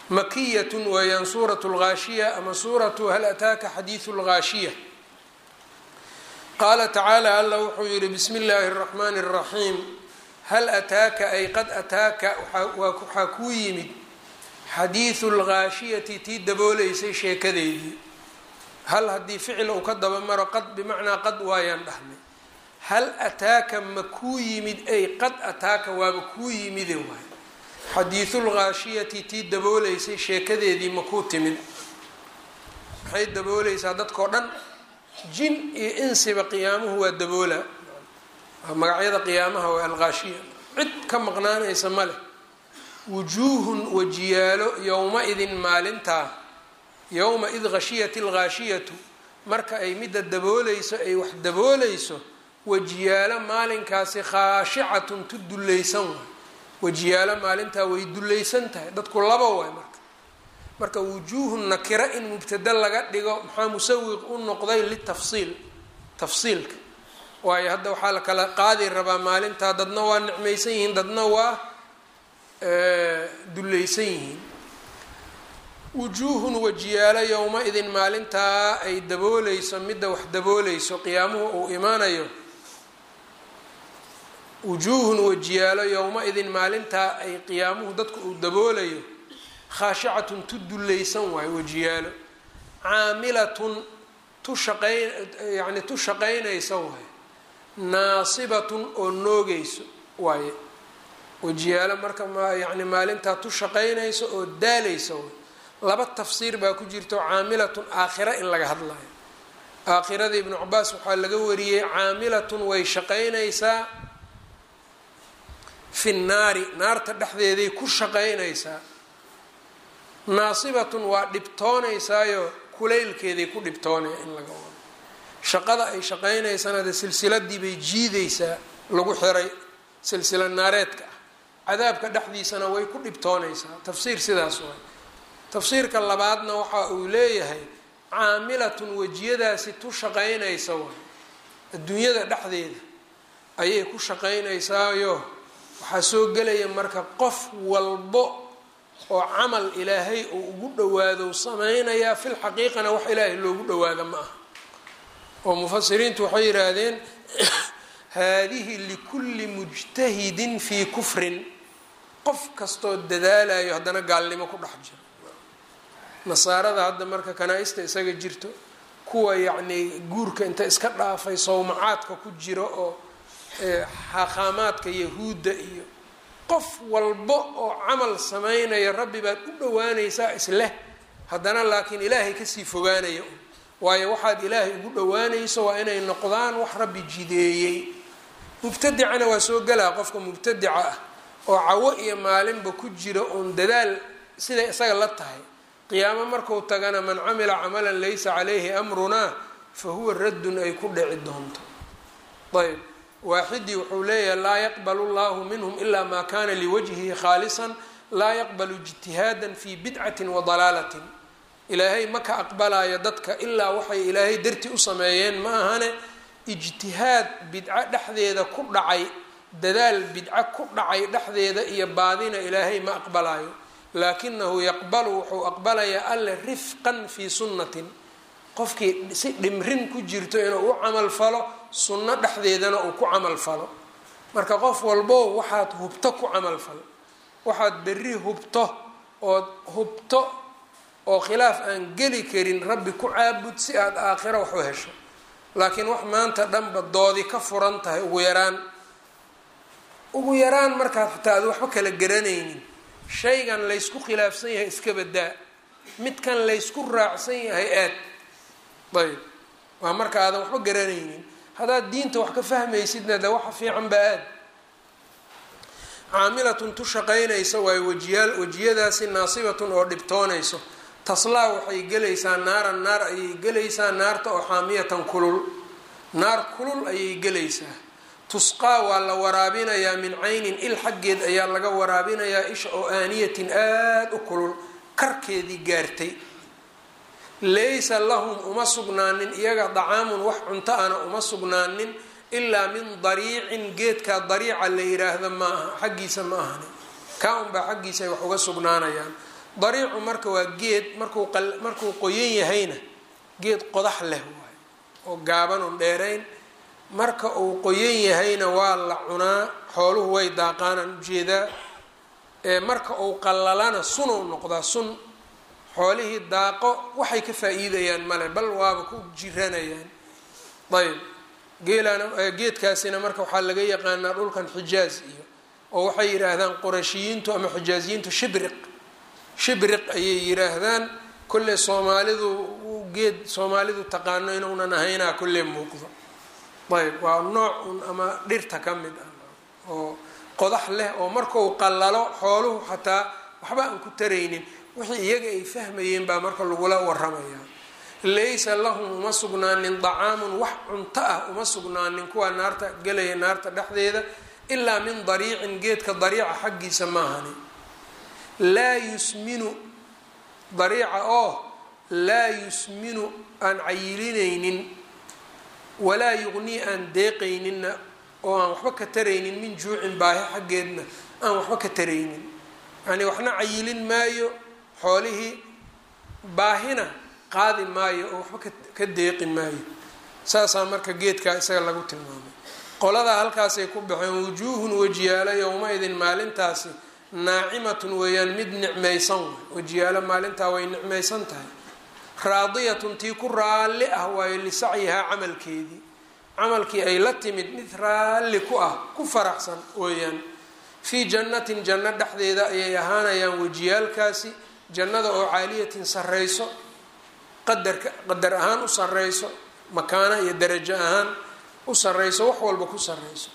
makiyat weeyaan suurat lgaashiya ama suuratu hal ataaka xadiidu lgaashiya qaala tacaala alla wuxuu yihi bismi illaahi اraxmaani اraxiim hal ataaka ay qad ataaka waxaa kuu yimid xadiidu lgaashiyati tii dabooleysay sheekadeedii hal haddii ficil uu ka daba maro qad bimacnaa qad waayaan dhahnay hal ataaka ma kuu yimid ay qad ataaka waaba kuu yimide waay xadiidulgaashiyati tii dabooleysay sheekadeedii ma kuu timid maxay dabooleysaa dadkao dhan jin iyo insiba qiyaamuhu waa daboola waa magacyada qiyaamaha waa algaashiya cid ka maqnaanaysa ma leh wujuuhun wajiyaalo yowma-idin maalintaa yowma id khashiyat algaashiyatu marka ay midda dabooleyso ay wax dabooleyso wajiyaalo maalinkaasi khaashicatun tu dullaysan waay wajiyaalo maalintaa way dullaysan tahay dadku laba waay marka marka wujuuhun nakira in mubtada laga dhigo maxaa musawiq u noqday litafsiil tafsiilka waayo hadda waxaa la kala qaadi rabaa maalintaa dadna waa nicmaysan yihiin dadna waa dullaysan yihiin wujuuhun wajiyaalo yowma-idin maalintaa ay dabooleyso midda wax dabooleyso qiyaamuhu uu imaanayo wujuuhun wajiyaalo yowma-idin maalintaa ay qiyaamuhu dadku uu daboolayo khaashicatun tu dullaysan waayo wajiyaalo caamilatun tu shaqayn yacni tu shaqaynaysa waayo naasibatun oo noogeyso waaye wajiyaalo marka ma yani maalintaa tu shaqaynayso oo daaleysa waay laba tafsiir baa ku jirto caamilatun aakhira in laga hadlayo aakhirada ibnu cabaas waxaa laga wariyey caamilatun way shaqaynaysaa fi nnaari naarta dhexdeeday ku shaqaynaysaa naasibatun waa dhibtoonaysaayo kulaylkeeday ku dhibtoonaya in laga wado shaqada ay shaqaynaysana de silsiladii bay jiidaysaa lagu xiray silsila naareedka ah cadaabka dhexdiisana way ku dhibtoonaysaa tafsiir sidaas waay tafsiirka labaadna waxa uu leeyahay caamilatun wejiyadaasi tu shaqaynaysa waay adduunyada dhexdeeda ayay ku shaqaynaysaayo waxaa soo gelaya marka qof walbo oo camal ilaahay uu ugu dhawaado samaynayaa fil xaqiiqana wax ilaahay loogu dhawaado ma aha oo mufasiriintu waxay yidhaahdeen haadihi likulli mujtahidin fii kufrin qof kastoo dadaalayo haddana gaalnimo ku dhex jiro nasaarada hadda marka kanaa-ista isaga jirto kuwa yacnii guurka inta iska dhaafay sawmacaadka ku jiro oo xaaqaamaadka yahuudda iyo qof walbo oo camal samaynaya rabbi baad u dhawaanaysaa isleh haddana laakiin ilaahay kasii fogaanaya un waayo waxaad ilaahay ugu dhawaanayso waa inay noqdaan wax rabbi jideeyey mubtadicana waa soo gelaa qofka mubtadica ah oo cawo iyo maalinba ku jira uun dadaal siday isaga la tahay qiyaamo marku tagana man camila camalan laysa calayhi amrunaa fa huwa raddun ay ku dhici doonto ayb waaxidii wuxuu leeyahay laa yaqbalu llahu minhum ila ma kana liwajhihi khaalisan laa yaqbalu ijtihaadan fi bidcatin wa dalaalatin ilaahay ma ka aqbalayo dadka ilaa waxay ilaahay darti u sameeyeen ma ahane ijtihaad bidco dhexdeeda ku dhacay dadaal bidco ku dhacay dhexdeeda iyo baadina ilaahay ma aqbalayo laakinahu yaqbalu wuxuu aqbalayaa alle rifqan fii sunnatin qofkii si dhimrin ku jirto inuu u camal falo sunno dhexdeedana uu ku camal falo marka qof walbo waxaad hubto ku camal falo waxaad berri hubto ood hubto oo khilaaf aan geli karin rabbi ku caabud si aada aakhiro wax u hesho laakiin wax maanta dhanba doodi ka furan tahay ugu yaraan ugu yaraan markaad xataa aad waxba kala garanaynin shaygan laysku khilaafsan yahay iska badaa midkan laysku raacsan yahay aad ayb waa marka aadan waxba garanaynin haddaad diinta wax ka fahmaysidna de waxa fiican ba aad caamilatun tu shaqaynaysa waayo wajiyaal wajiyadaasi naasibatun oo dhibtoonayso taslaa waxay gelaysaa naaran naar ayay gelaysaa naarta oo xaamiyatan kulul naar kulul ayay gelaysaa tusqaa waa la waraabinayaa min caynin il xaggeed ayaa laga waraabinayaa isha oo aaniyatin aada u kulul karkeedii gaartay laysa lahum uma sugnaanin iyaga dacaamun wax cunto ana uma sugnaanin ilaa min dariicin geedkaa dariica la yiraahda ma aha xaggiisa ma ahani kaa unbaa xaggiisa ay wax uga sugnaanayaan dariicu marka waa geed markuu markuu qoyan yahayna geed qodax leh waay oo gaaban oon dheerayn marka uu qoyan yahayna waa la cunaa xooluhu way daaqaanaan ujeedaa marka uu qallalana sunou noqdaa sun xoolihii daaqo waxay ka faa-iidayaan male bal waaba ku jiranayaan ayb geelana geedkaasina marka waxaa laga yaqaanaa dhulkan xijaaz iyo oo waxay yidhaahdaan qurashiyiintu ama xijaaziyiintu shibriq shibriq ayay yidhaahdaan kolley soomaalidu geed soomaalidu taqaano inuunan ahaynaa kolley muuqdo ayb waa nooc un ama dhirta ka mid ah oo qodax leh oo markau qallalo xooluhu xataa waxba aan ku taraynin wixii iyaga ay fahmayeen baa marka lagula waramayaa laysa lahum uma sugnaanin dacaamun wax cunto ah uma sugnaanin kuwaa naarta gelaya naarta dhexdeeda ilaa min dariicin geedka dariica xaggiisa maahani laa yusminu dariica oo laa yusminu aan cayilinaynin walaa yuqnii aan deeqayninna oo aan waxba ka taraynin min juucin baahi xaggeedna aan waxba ka taraynin yacnii waxna cayilin maayo xoolihii baahina qaadi maayo oo waxba ka deeqi maayo saasaa marka geedkaa isaga lagu tilmaamay qoladaa halkaasay ku baxeen wujuuhun wejiyaalo yowma-idin maalintaasi naacimatun weeyaan mid nicmaysan way wejiyaalo maalintaa way nicmaysan tahay raadiyatun tii ku raalli ah waayo lisacyihaa camalkeedii camalkii ay la timid mid raalli ku ah ku faraxsan weeyaan fii jannatin janno dhexdeeda ayay ahaanayaan wejiyaalkaasi jannada oo caaliyatin sarreyso qadarka qadar ahaan u sarreyso makaano iyo darajo ahaan u sarreyso wax walba ku sarreyso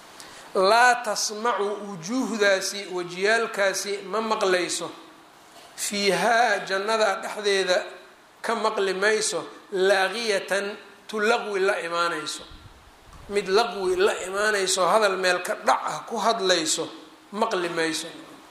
laa tasmacu wujuuhdaasi wejiyaalkaasi ma maqlayso fiihaa jannada dhexdeeda ka maqli mayso laaqiyatan tu laqwi la imaanayso mid laqwi la imaanayso hadal meel ka dhac ah ku hadlayso maqli mayso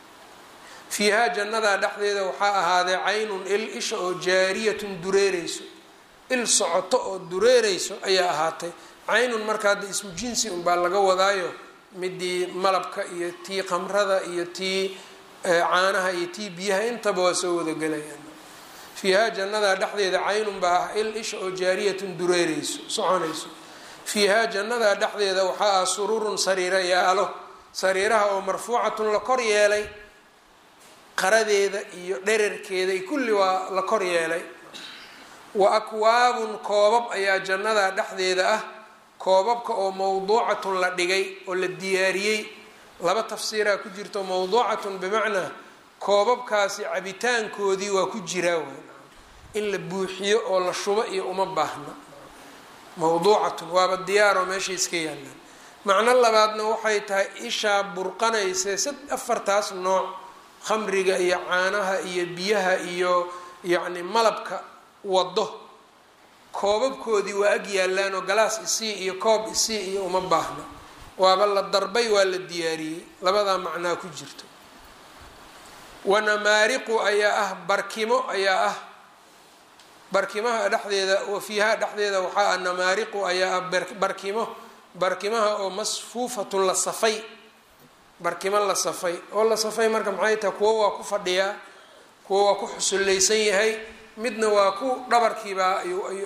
fiihaa jannadaa dhexdeeda waxaa ahaaday caynun il isha oo jaariyatun dureereyso il socoto oo dureereyso ayaa ahaatay caynun marka hadda ismu jinsi unbaa laga wadaayo midii malabka iyo tii qamrada iyo tii caanaha iyo tii biyaha intaba waa soo wada gelayaan fiihaa jannadaa dhexdeeda caynun baa ah il isha oo jaariyatun dureereyso soconayso fiihaa jannadaa dhexdeeda waxaa ah sururun sariira yaalo sariiraha oo marfuucatun la kor yeelay qaradeeda iyo dherarkeeda iyo kulli waa la kor yeelay wa akwaabun koobab ayaa jannadaa dhexdeeda ah koobabka oo mawduucatun la dhigay oo la diyaariyey laba tafsiiraa ku jirto mawduucatun bimacnaa koobabkaasi cabitaankoodii waa ku jiraa waay in la buuxiyo oo la shubo iyo uma baahna mawduucatun waaba diyaaroo meesha iska yaallaan macno labaadna waxay tahay ishaa burqanaysa sad afartaas nooc khamriga iyo caanaha iyo biyaha iyo yacni malabka wado koobabkoodii waa ag yaallaan oo galaas isii iyo koob isii iyo uma baahna waaba la darbay waa la diyaariyey labadaa macnaa ku jirto wanamaariqu ayaa ah barkimo ayaa ah barkimaha dhexdeeda wa fiihaa dhexdeeda waxaa ah namaariqu ayaa ah barkimo barkimaha oo masfuufatun la safay barkimo la safay oo la safay marka maxay tahay kuwo waa ku fadhiyaa kuwo waa ku xusullaysan yahay midna waa ku dhabarkiibaa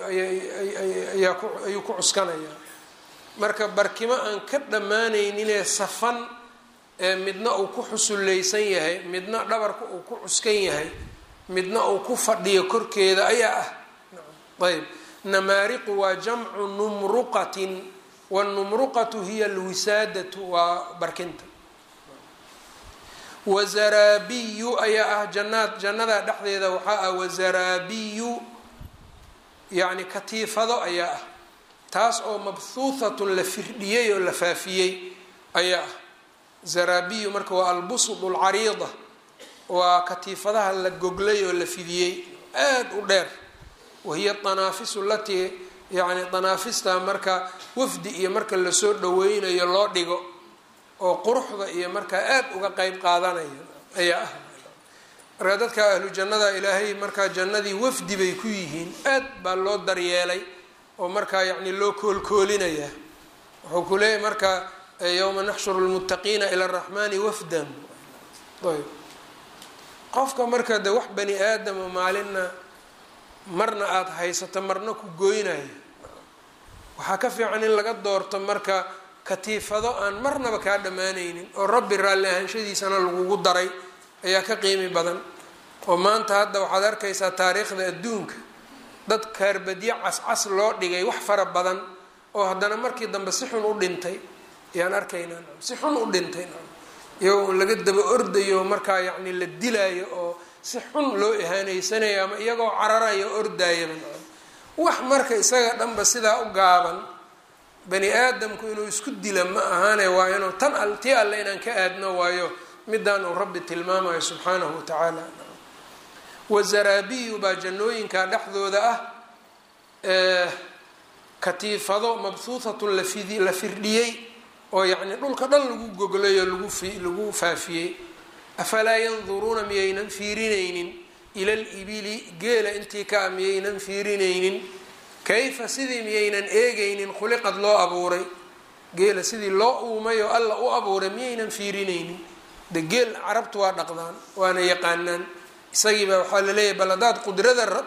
ayuu ku cuskanayaa marka barkimo aan ka dhammaanayninee safan ee midna uu ku xusullaysan yahay midna dhabarka uu ku cuskan yahay midna uu ku fadhiyo korkeeda ayaa ah ayb namaariqu waa jamcu numruqatin wanumruqatu hiya alwisaadatu waa barkinta wazaraabiyu ayaa ah janaad jannada dhexdeeda waxaa ah wazaraabiyu yacni katiifado ayaa ah taas oo mabhuuthatun la firdhiyey oo la faafiyey ayaa ah zaraabiyu marka waa albusud lcariida waa katiifadaha la goglay oo la fidiyey aada u dheer wahiya danaafisu latii yacni danaafista marka wafdi iyo marka lasoo dhaweynayo loo dhigo oo quruxda iyo markaa aada uga qeyb qaadanaya ayaa ah marka dadka ahlu jannada ilaahay markaa jannadii wafdi bay ku yihiin aad baa loo daryeelay oo markaa yacni loo koolkoolinayaa wuxuu ku leeyahy marka yowma naxshuru lmuttaqiina ila araxmaani wafdan ayb qofka marka de wax bani aadamo maalinna marna aada haysato marna ku goynayo waxaa ka fiican in laga doorto marka katiifado aan marnaba kaa dhammaanaynin oo rabbi raalli ahaanshadiisana lagugu daray ayaa ka qiimi badan oo maanta hadda waxaad arkaysaa taariikhda adduunka dad kaarbadyo cascas loo dhigay wax fara badan oo haddana markii dambe si xun u dhintay ayaan arkaynaa si xun u dhintay iyagoo laga daba ordayo markaa yacni la dilaayo oo si xun loo ihaaneysanayo ama iyagoo cararayo ordaayaba wax marka isaga dhanba sidaa u gaaban bani aadamku inuu isku dila ma ahaane waa inuu tan al tii alle inaan ka aadno waayo midaan uu rabbi tilmaamayo subxaanahu watacaala wazaraabiyu baa jannooyinka dhexdooda ah katiifado mabhuuthatun lafidi la firdhiyey oo yacni dhulka dhan lagu goglayo lagu fi lagu faafiyey afalaa yanduruuna miyaynan fiirinaynin ila libili geela intii ka a miyaynan fiirinaynin kayfa sidii miyaynan eegaynin khuliqad loo abuuray geela sidii loo uumay oo alla u abuuray miyaynan fiirinaynin de geel carabtu waa dhaqdaan waana yaqaanaan isagiiba waxaa laleeyahay bal haddaad qudrada rab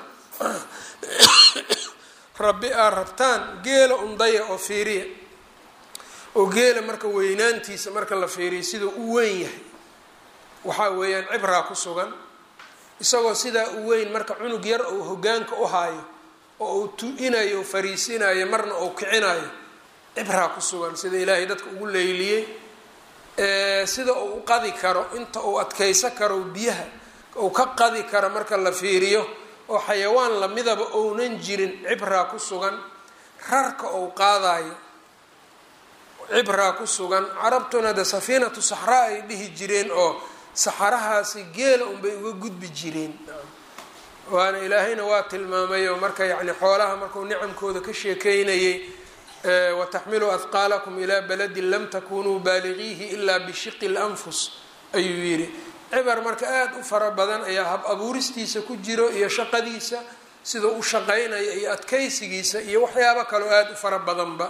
rabbi aad rabtaan geela undaya oo fiiriya oo geela marka weynaantiisa marka la fiiriyo siduu u weyn yahay waxaa weeyaan cibraa ku sugan isagoo sidaa u weyn marka cunug yar uu hogaanka u haayo oo uu tu-inayo fariisinayo marna uu kicinayo cibraa ku sugan sida ilaahay dadka ugu leyliyey sida uu u qadi karo inta uu adkaysan karo biyaha uu ka qadi karo marka la fiiriyo oo xayawaan lamidaba ounan jirin cibraa ku sugan rarka uu qaadayo cibraa ku sugan carabtuna de safiinatu saxraa ay dhihi jireen oo saxarahaasi geela unbay uga gudbi jireen waana ilaahayna waa tilmaamay oo marka yacni xoolaha markuu nicamkooda ka sheekeynayay wataxmilu ahqaalakum ilaa baladin lam takunuu baaligiihi ilaa bishiqi lanfus ayuu yidhi cibar marka aada u fara badan ayaa hab abuuristiisa ku jiro iyo shaqadiisa sidau u shaqaynaya iyo adkaysigiisa iyo waxyaabo kaloo aada u fara badanba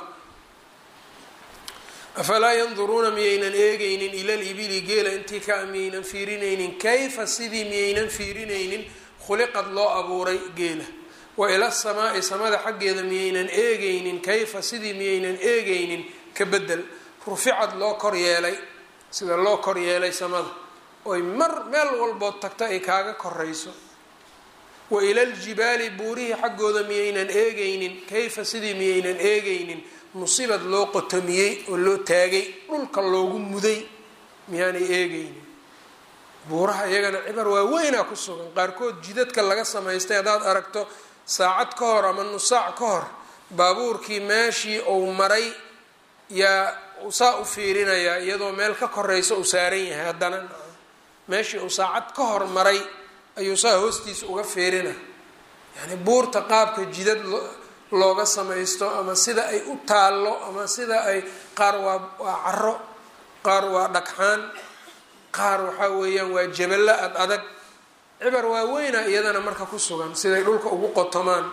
afalaa yanduruuna miyaynan eegaynin ila libili geela intii ka miyaynan fiirinaynin kayfa sidii miyaynan fiirinaynin khuliqad loo abuuray geela wa ila samaai samada xaggeeda miyaynan eegaynin kayfa sidii miyaynan eegaynin ka bedel ruficad loo kor yeelay sida loo kor yeelay samada oy mar meel walbood tagta ay kaaga korayso wa ila ljibaali buurihii xaggooda miyaynan eegaynin kayfa sidii miyaynan eegaynin musibad loo qotomiyey oo loo taagay dhulka loogu muday miyaanay eegaynin buuraha iyagana cibar waaweynaa ku sugan qaarkood jidadka laga samaystay haddaad aragto saacad ka hor ama nusaac ka hor baabuurkii meeshii uu maray yaa saa u fiirinayaa iyadoo meel ka koraysa uu saaran yahay haddana meeshii uu saacad ka hor maray ayuu saa hoostiisa uga fiirina yacni buurta qaabka jidad looga samaysto ama sida ay u taallo ama sida ay qaar waa waa caro qaar waa dhagxaan qaar waxaa weeyaan waa jaballa ad adag cibar waaweyna iyadana marka ku sugan siday dhulka ugu qotomaan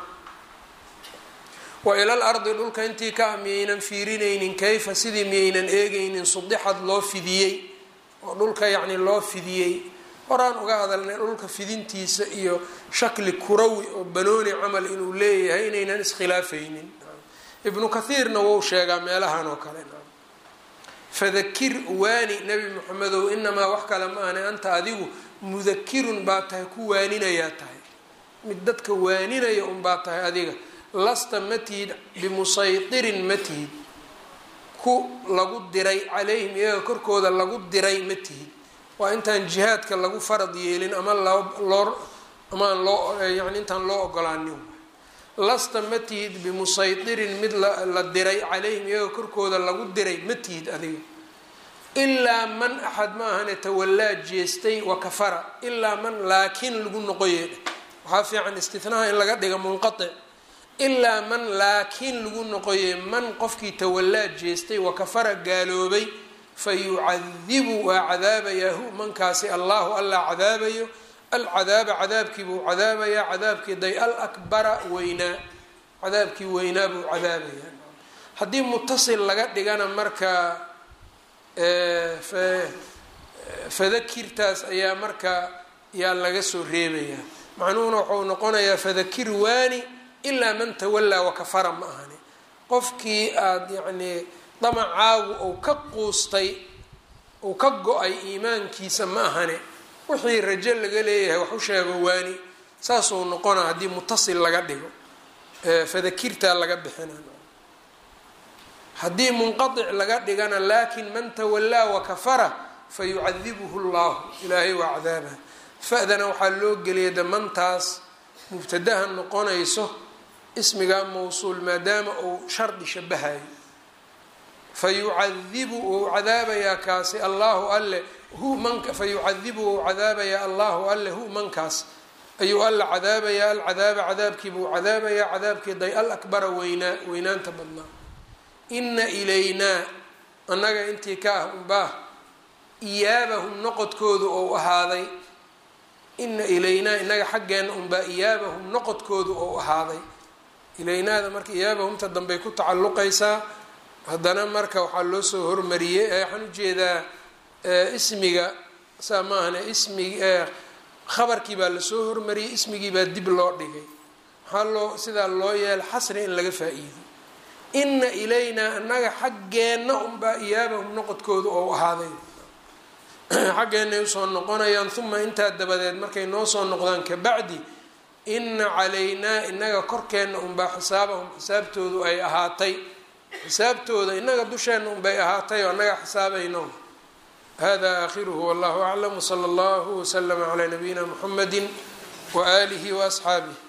wa ilal ardi dhulka intii ka ah miyaynan fiirinaynin kayfa sidii miyaynan eegaynin sudixad loo fidiyey oo dhulka yacni loo fidiyey horaan uga hadalnay dhulka fidintiisa iyo shakli kurawi oo banooni camal inuu leeyahay inaynan iskhilaafaynin ibnu kathiirna wou sheegaa meelahan oo kale fadakir waani nebi moxamedow inamaa wax kale ma ahne anta adigu mudakirun baa tahay ku waaninayaa tahay mid dadka waaninaya unbaa tahay adiga lasta ma tihid bimusaytirin ma tihid ku lagu diray calayhim iyaga korkooda lagu diray ma tihid waa intaan jihaadka lagu farad yeelin ama loo amaan loo yani intaan loo ogolaanin lasta ma tihid bimusaytirin mid la diray calayhim iyaga korkooda lagu diray ma tihid adiga ilaa man axad ma ahane tawallaa jeestay wa kafara ilaa man laakiin lagu noqoyeedha waxaa fiican istinaha in laga dhiga munqatic ilaa man laakiin lagu noqoye man qofkii tawallaa jeestay wa kafara gaaloobay fa yucadibu waa cadaabayaahu mankaasi allahu allaa cadaabayo alcadaaba cadaabkii buu cadaabayaa cadaabkii day alakbara weynaa cadaabkii weynaa buu cadaabayaa haddii mutasil laga dhigana marka fadakirtaas ayaa marka yaa laga soo reebayaa macnuhuna wuxuu noqonayaa fadakir waani ilaa man tawallaa wakafara ma ahani qofkii aada yacnii damacaagu ou ka quustay uu ka go-ay iimaankiisa ma ahane wixii rajo laga leeyahay wax u sheego waani saasuu noqona haddii mutasil laga dhigo fadakirtaa laga bixina haddii munqadic laga dhigana laakin man tawallaa wakafara fayucadibuhu llahu ilaahay waa cadaabah fa-dana waxaa loo geliyay damantaas mubtadaha noqonayso ismigaa mawsuul maadaama uu shardi shabahayo fayucadibu wou cadaabayaa kaasi allahu alle hu manka fayucadibu wou cadaabayaa allahu alle hu mankaas ayuu alla cadaabayaa alcadaaba cadaabkiibuu cadaabayaa cadaabkii day al akbara weynaa weynaanta badnaa ina ilaynaa annaga intii ka ah unbaah iyaabahum noqodkoodu ou ahaaday ina ilaynaa inaga xaggeena unbaa iyaabahum noqodkoodu ou ahaaday ilaynaada marka iyaabahumta dambey ku tacalluqaysaa haddana marka waxaa loo soo hormariyey waxaan ujeedaa ismiga saa ma ahne ismig khabarkii baa lasoo hormariyey ismigii baa dib loo dhigay maxaa loo sidaa loo yeela xasri in laga faa-iido ina ilaynaa annaga xaggeenna unbaa iyaabahum noqodkoodu ou ahaaday xaggeenay usoo noqonayaan uma intaa dabadeed markay noo soo noqdaan kabacdi ina calaynaa inaga korkeenna unbaa xisaabahum xisaabtoodu ay ahaatay xisaabtooda inaga dusheenna unbay ahaatay oo annaga xisaabayno hada aakhiruhu wallahu aclam wsala allahu waslama calaa nabiyina muxamadi waaalihi waasxaabih